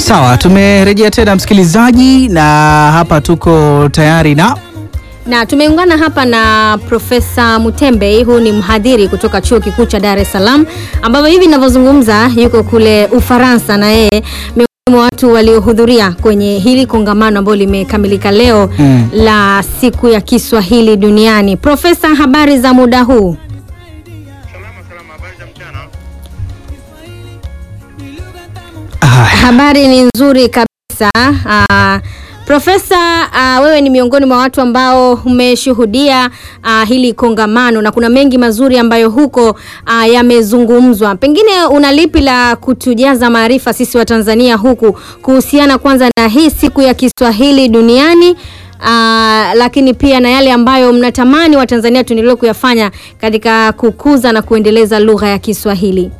Sawa, tumerejea tena msikilizaji, na hapa tuko tayari na na tumeungana hapa na Profesa Mutembe. Huyu ni mhadhiri kutoka chuo kikuu cha Dar es Salaam, ambapo hivi ninavyozungumza yuko kule Ufaransa, na yeye miongoni mwa watu waliohudhuria kwenye hili kongamano ambalo limekamilika leo Mm. la siku ya Kiswahili duniani. Profesa, habari za muda huu? Salama salama, habari za mchana. Haya. Habari ni nzuri kabisa. Ah, Profesa, ah, wewe ni miongoni mwa watu ambao umeshuhudia ah, hili kongamano na kuna mengi mazuri ambayo huko ah, yamezungumzwa. Pengine una lipi la kutujaza maarifa sisi wa Tanzania huku kuhusiana kwanza na hii siku ya Kiswahili duniani ah, lakini pia na yale ambayo mnatamani Watanzania tuendelee kuyafanya katika kukuza na kuendeleza lugha ya Kiswahili.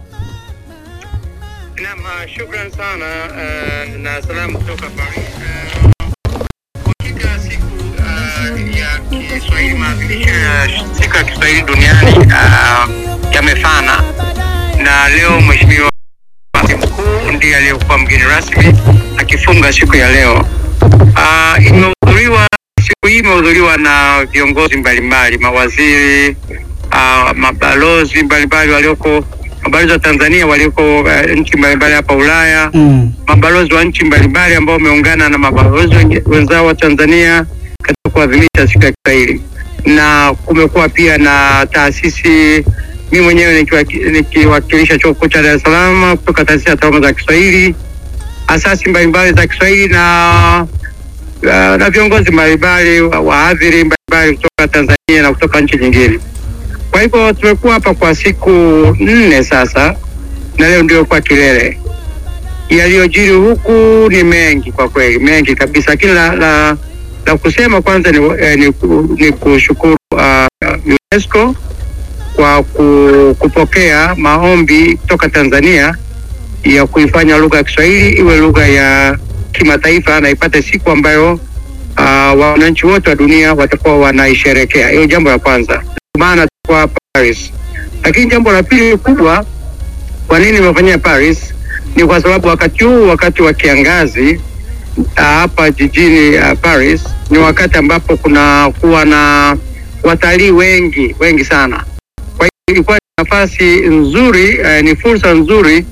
Naam, ah, shukran sana eh, na salamu kutoka Paris. Eh, Kwa hakika siku ah, ya Kiswahili, maadhimisho ya siku ya Kiswahili duniani ah, yamefana, na leo Mheshimiwa Waziri Mkuu ndiye aliyekuwa mgeni rasmi akifunga siku ya leo. Ah, imehudhuriwa siku hii imehudhuriwa na viongozi mbalimbali, mawaziri, ah, mabalozi mbalimbali walioko mabalozi wa Tanzania walioko eh, nchi mbalimbali hapa Ulaya, Mm. mabalozi wa nchi mbalimbali ambao wameungana na mabalozi wengi- wenzao wa Tanzania katika kuadhimisha siku ya Kiswahili, na kumekuwa pia na taasisi, mimi mwenyewe nikiwaki- nikiwakilisha chuo kikuu cha Dar es Salaam kutoka taasisi ya taaluma za Kiswahili, asasi mbalimbali za Kiswahili na uh, na viongozi mbalimbali wa- wahadhiri mbalimbali kutoka Tanzania na kutoka nchi nyingine. Kwa hivyo tumekuwa hapa kwa siku nne sasa, na leo ndio kwa kilele. Yaliyojiri huku ni mengi kwa kweli, mengi kabisa, lakini la, la, la kusema kwanza ni, eh, ni, ku- ni kushukuru uh, UNESCO kwa ku, kupokea maombi kutoka Tanzania ya kuifanya lugha ya Kiswahili iwe lugha ya kimataifa na ipate siku ambayo uh, wananchi wote wa dunia watakuwa wanaisherekea. Hiyo jambo la kwanza, Ndio maana tuko hapa Paris. Lakini jambo la pili kubwa, kwa nini imefanyia Paris, ni kwa sababu wakati huu, wakati wa kiangazi ah, hapa jijini ah, Paris, ni wakati ambapo kuna kuwa na watalii wengi wengi sana. Kwa hiyo ilikuwa ni nafasi nzuri eh, ni fursa nzuri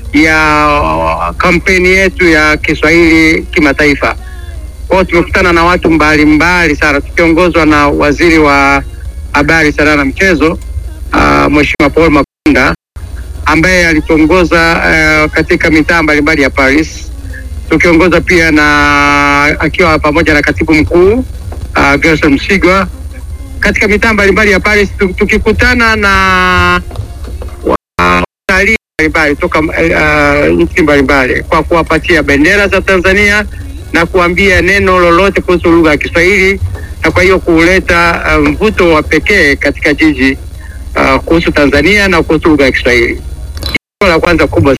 ya kampeni yetu ya Kiswahili kimataifa. Kwa hiyo tumekutana na watu mbalimbali sana tukiongozwa na waziri wa habari, sanaa na michezo uh, Mheshimiwa Paul Makonda ambaye alituongoza uh, katika mitaa mbalimbali ya Paris, tukiongoza pia na akiwa pamoja na katibu mkuu uh, Gerson Msigwa katika mitaa mbalimbali ya Paris, tu- tukikutana na watalii mbalimbali toka uh, nchi mbalimbali kwa kuwapatia bendera za Tanzania na kuambia neno lolote kuhusu lugha ya Kiswahili na kwa hiyo kuleta uh, mvuto wa pekee katika jiji uh, kuhusu Tanzania na kuhusu lugha ya Kiswahili. Hilo la kwanza kubwa.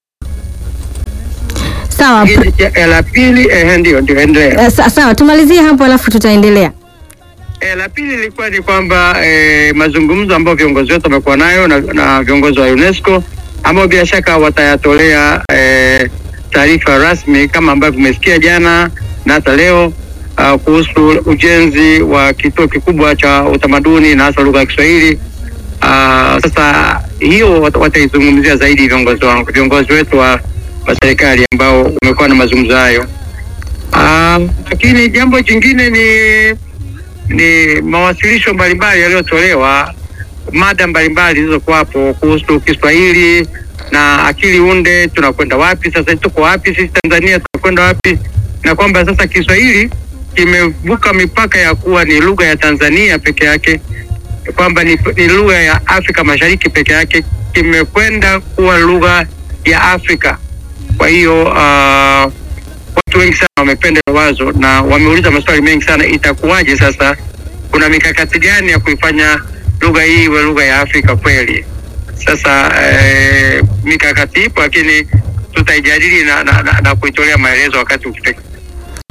Sawa. Hili- ya- La pili, eh, ndio ndio, endelea. Eh, sa- Sawa, tumalizie hapo alafu tutaendelea. E, la pili ilikuwa ni kwamba e, mazungumzo ambayo viongozi wetu wamekuwa nayo na, na viongozi wa UNESCO ambao bila shaka watayatolea e, taarifa rasmi kama ambavyo umesikia jana na hata leo uh, kuhusu ujenzi wa kituo kikubwa cha utamaduni na hasa lugha ya Kiswahili. Uh, sasa hiyo wat- wataizungumzia zaidi viongozi wangu viongozi wetu wa, wa serikali ambao umekuwa na mazungumzo hayo. Ah, lakini jambo jingine ni ni mawasilisho mbalimbali yaliyotolewa, mada mbalimbali zilizokuwapo kuhusu Kiswahili na akili unde, tunakwenda wapi sasa, tuko wapi sisi Tanzania, tunakwenda wapi, na kwamba sasa Kiswahili kimevuka mipaka ya kuwa ni lugha ya Tanzania peke yake, kwamba ni, ni lugha ya Afrika Mashariki peke yake, kimekwenda kuwa lugha ya Afrika. Kwa hiyo uh, watu wengi sana wamependa hilo wazo na wameuliza maswali mengi sana, itakuwaje sasa? Kuna mikakati gani ya kuifanya lugha hii iwe lugha ya Afrika kweli? Sasa eh, mikakati ipo, lakini tutaijadili na, na, na, na kuitolea maelezo wakati ukifika.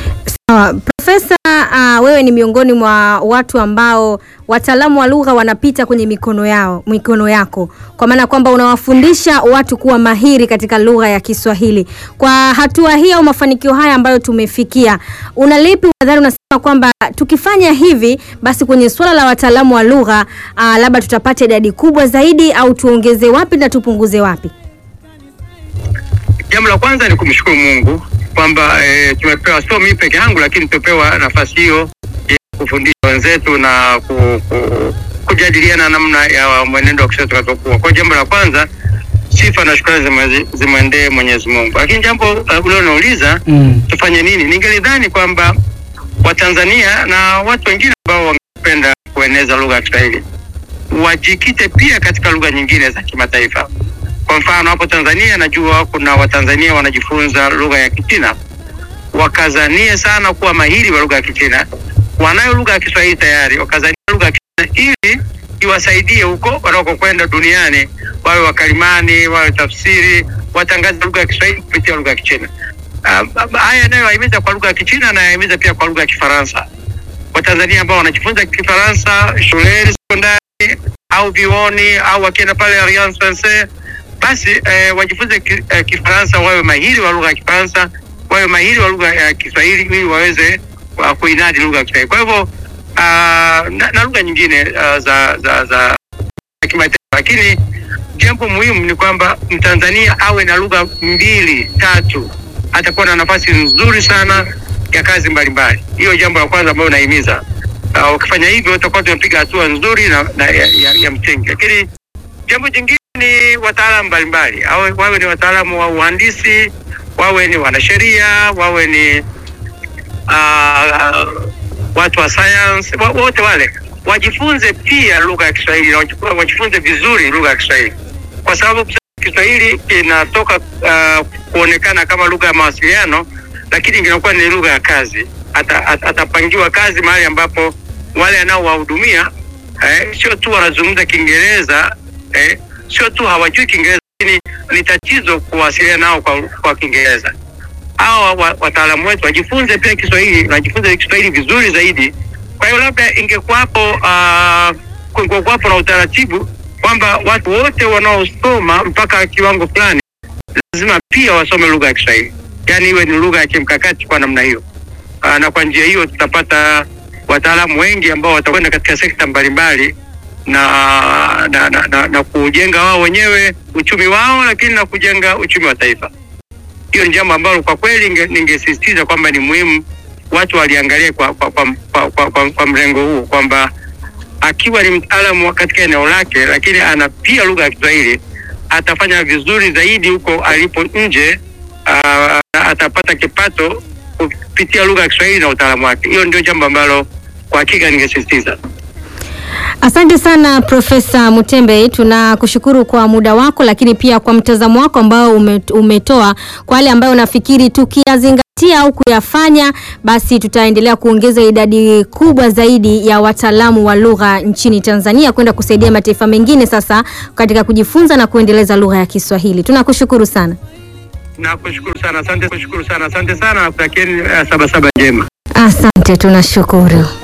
Sawa, Profesa, uh, wewe ni miongoni mwa watu ambao wataalamu wa lugha wanapita kwenye mikono yao, mikono yako, kwa maana kwamba unawafundisha watu kuwa mahiri katika lugha ya Kiswahili. Kwa hatua hii au mafanikio haya ambayo tumefikia, una lipi unadhani, unasema kwamba tukifanya hivi basi kwenye suala la wataalamu wa lugha uh, labda tutapata idadi kubwa zaidi, au tuongeze wapi na tupunguze wapi? Jambo la kwanza ni kumshukuru Mungu kwamba e, tumepewa sio mimi peke yangu, lakini tumepewa nafasi hiyo ya kufundisha wenzetu na ku, ku, kujadiliana namna ya mwenendo wa Kiswahili tutakapokuwa. Kwa jambo la kwanza, sifa na shukrani zimwe- zimwendee Mwenyezi Mungu. Lakini jambo uh, uliloniuliza Mm. tufanye nini, ningelidhani kwamba Watanzania na watu wengine ambao wangependa kueneza lugha ya Kiswahili wajikite pia katika lugha nyingine za kimataifa. Kwa mfano hapo Tanzania najua kuna Watanzania wanajifunza lugha ya Kichina, wakazanie sana kuwa mahiri wa lugha ya Kichina. Wanayo lugha ya Kiswahili tayari, wakazania lugha ya Kichina ili iwasaidie huko wanakokwenda duniani, wawe wakalimani, wawe tafsiri, watangaze lugha ya Kiswahili kupitia lugha ya Kichina. Uh, haya yanayohimiza kwa lugha ya Kichina na yahimiza pia kwa lugha ya Kifaransa. Watanzania ambao wanajifunza Kifaransa shuleni sekondari au vioni au wakienda pale Alliance Francaise basi eh, wajifunze ki, eh, Kifaransa, wawe mahiri wa lugha ya Kifaransa, wawe mahiri wa lugha ya Kiswahili ili waweze uh, kuinadi lugha ya Kiswahili. Kwa hivyo uh, na, na lugha nyingine uh, za za za kimataifa, lakini jambo muhimu ni kwamba Mtanzania awe na lugha mbili tatu, atakuwa na nafasi nzuri sana ya kazi mbalimbali. Hiyo jambo la kwanza ambayo nahimiza. Uh, ukifanya hivyo utakuwa tumepiga hatua nzuri na, na ya, ya, ya msingi, lakini jambo jingine ni wataalamu mbalimbali, awe wawe ni wataalamu wa uhandisi, wawe ni wanasheria, wawe ni uh, watu wa science, wa- wote wale wajifunze pia lugha ya Kiswahili na wajifu- wajifunze vizuri lugha ya Kiswahili, kwa sababu Kiswahili kinatoka uh, kuonekana kama lugha ya mawasiliano, lakini kinakuwa ni lugha ya kazi. Ata, at, atapangiwa kazi mahali ambapo wale anaowahudumia eh, sio tu wanazungumza Kiingereza eh, sio tu hawajui Kiingereza, lakini ni tatizo kuwasiliana nao kwa, kwa Kiingereza. Hawa wa- wataalamu wetu wajifunze pia Kiswahili, wajifunze Kiswahili vizuri zaidi. Kwa hiyo labda ingekuwapo uh, kungekuwapo na utaratibu kwamba watu wote wanaosoma mpaka kiwango fulani lazima pia wasome lugha ya Kiswahili, yaani iwe ni lugha ya kimkakati kwa namna hiyo. Uh, na kwa njia hiyo tutapata wataalamu wengi ambao watakwenda katika sekta mbalimbali na na, na, na, na kujenga wao wenyewe uchumi wao, lakini na kujenga uchumi wa taifa. Hiyo ni jambo ambalo kwa kweli ninge- ningesisitiza kwamba ni muhimu watu waliangalia kwa kwa, kwa, kwa, kwa, kwa, kwa mrengo huu kwamba akiwa ni mtaalamu wa katika eneo lake, lakini ana pia lugha ya Kiswahili, atafanya vizuri zaidi huko alipo nje. Uh, atapata kipato kupitia lugha ya Kiswahili na utaalamu wake. Hiyo ndio jambo ambalo kwa hakika ningesisitiza. Asante sana Profesa Mutembe, tunakushukuru kwa muda wako, lakini pia kwa mtazamo wako ambao ume- umetoa kwa wale ambayo unafikiri tukiyazingatia au kuyafanya, basi tutaendelea kuongeza idadi kubwa zaidi ya wataalamu wa lugha nchini Tanzania kwenda kusaidia mataifa mengine sasa katika kujifunza na kuendeleza lugha ya Kiswahili. Tunakushukuru sana. Nakushukuru sana, asante, kushukuru sana, asante sana, nakutakieni uh, sabasaba njema. Asante, tunashukuru.